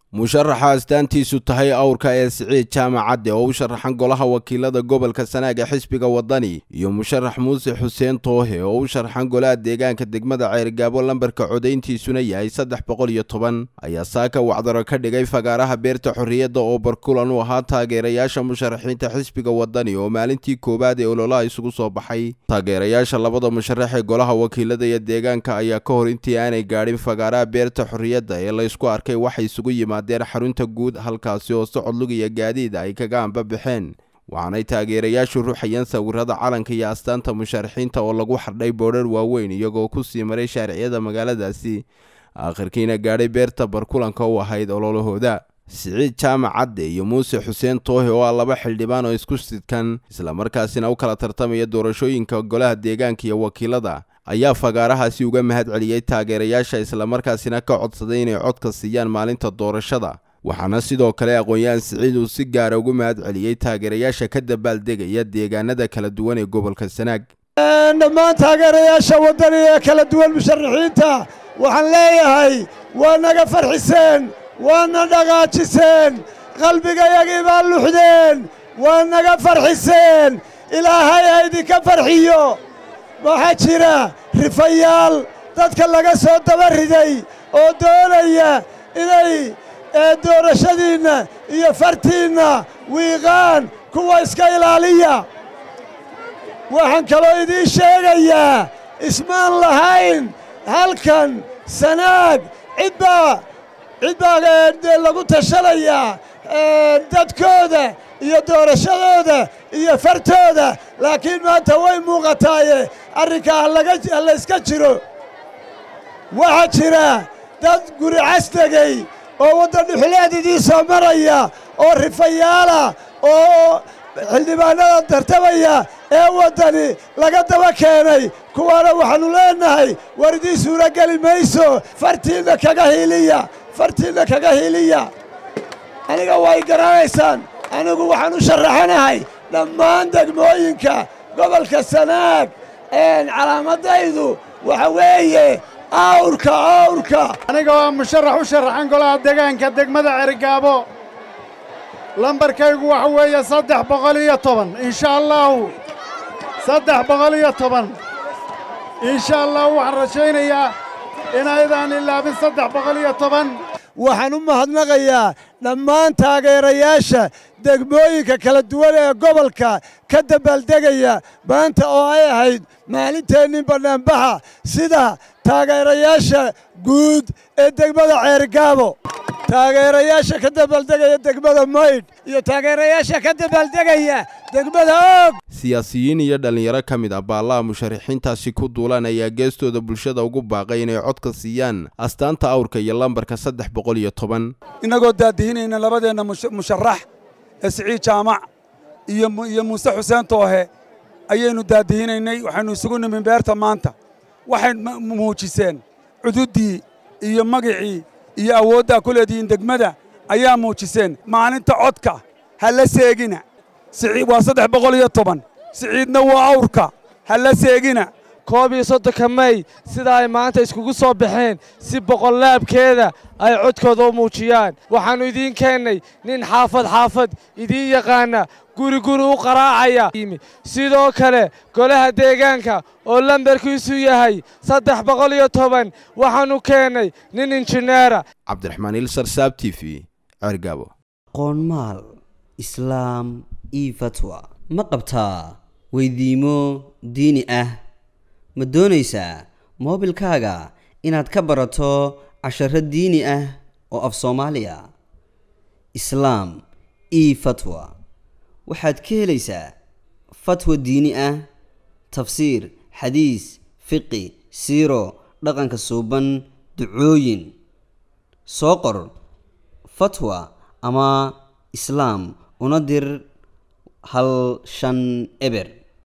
musharaxa astaantiisu tahay awrka ee siciid jaamac cadde oo u sharaxan golaha wakiilada gobolka sanaag ee xisbiga wadani iyo musharax muuse xuseen toohe oo u sharaxan golaha deegaanka degmada ceergaabo lambarka codayntiisuna yahay saddex boqol iyo toban ayaa saaka wacdaro ka dhigay fagaaraha beerta xorriyadda oo barkulan u ahaa taageerayaasha musharaxiinta xisbiga wadani oo maalintii koowaad ee ololaha isugu soo baxay taageerayaasha labada musharax ee golaha wakiilada iyo deegaanka ayaa ka hor intii aanay gaadhin fagaaraha beerta xorriyadda ee laysku arkay waxay isugu yimaadeen xarunta guud halkaasi oo socod lug iyo gaadiida ay kaga anbabaxeen waxaanay taageerayaashu ruxayeen sawirada calanka iyo astaanta musharaxiinta oo lagu xardhay boodhar waaweyn iyagoo ku sii maray shaariciyada magaaladaasi aakhirkiina gaadhay beerta barkulanka u ahayd ololahooda siciid jaamac cadde iyo muuse xuseen toohe oo ah laba xildhibaan oo isku sidkan islamarkaasina u kala tartamaya doorashooyinka golaha deegaanka iyo wakiilada ayaa fagaarahaasi uga mahad celiyey taageerayaasha islamarkaasina ka codsaday inay codka siiyaan maalinta doorashada waxaana sidoo kale aqoon-yahan siciid uu si gaara ugu mahad celiyey taageerayaasha ka dabaaldegaya deegaanada kala duwan ee gobolka sanaag dhammaan taageerayaasha waddani ee kala duwan musharaxiinta waxaan leeyahay waa naga farxiseen waana dhaqaajiseen qalbigayagii baa luxdeen waa naga farxiseen ilaahay ha idinka farxiyo waxaa jira rifayaal dadka laga soo daba riday oo doonaya inay doorashadiinna iyo fartiinna wiiqaan kuwa iska ilaaliya waxaan kaloo idiin sheegayaa ismaan lahayn halkan sanaag cidbaa cid baa lagu tashanayaa dadkooda iyo doorashadooda iyo fartooda laakiin maanta way muuqataaye arrinkaa halayska jiro waxaa jira dad guri casdegey oo waddan dhuxuleed idiin soo maraya oo rifayaala oo xildhibaannada tartamaya ee waddani laga daba keenay kuwaana waxaannu leennahay war idiin suuro geli mayso fartiinna kaga hiiliya fartiinna kaga hiiliya aniga way garanaysaan anigu waxaan u sharaxanahay dhammaan degmooyinka gobolka sanaag calaamadaydu waxa weeye awrka awrka aniga waa musharax u sharaxan golaha deegaanka degmada cergaabo lambarkaygu waxa weeye saddex boqol iyo toban insha allaahu saddex boqol iyo toban insha allahu waxaan rajaynayaa inaydaan ilaabin saddex boqol iyo toban waxaan u mahadnaqayaa dhammaan taageerayaasha degmooyinka kala duwan ee gobolka ka dabaaldegaya maanta oo ay ahayd maalinteennin bannaanbaxa sida taageerayaasha guud ee degmada ceergaabo taageerayaasha ka dabaaldegaya degmada maydh iyo taageerayaasha ka dabaaldegaya degmada oog siyaasiyiin iyo dhallinyaro ka mid ah baallaha musharaxiintaasi ku duulaan ayaa geestooda bulshada ugu baaqay inay codka siiyaan astaanta awrka iyo lambarka saddex boqol iyo toban innagoo daadihinayna labadeenna musharax ee siciid jaamac iyo muuse xuseen toohe ayaynu daadihinaynay waxaynu isugu nimin beerta maanta waxay muujiseen cududdii iyo magicii iyo awooddaa ku leedihiin degmada ayaa muujiseen maalinta codka ha la seegina waa saddex boqol iyo toban siciidna waa awrka ha la seegina koob iyo soddonka mey sida ay maanta iskugu soo baxeen si boqollaabkeeda ay codkooda u muujiyaan waxaannu idiin keennay nin xaafad xaafad idiin yaqaana guri guri u qaraacaya sidoo kale golaha deegaanka oo lambarkiisu yahay saddex boqol iyo toban waxaannu keennay nin injineera cabdiraxmaan ilsar saab t v cergaabo qoonmaal islaam io fatwa ma qabtaa weydiimo diini ah ma doonaysaa moobilkaaga inaad ka barato casharo diini ah oo af soomaaliya islaam io fatwa waxaad ka helaysaa fatwa diini ah tafsiir xadiis fiqi siiro dhaqanka suuban ducooyin soo qor fatwa ama islaam una dir hal shan eber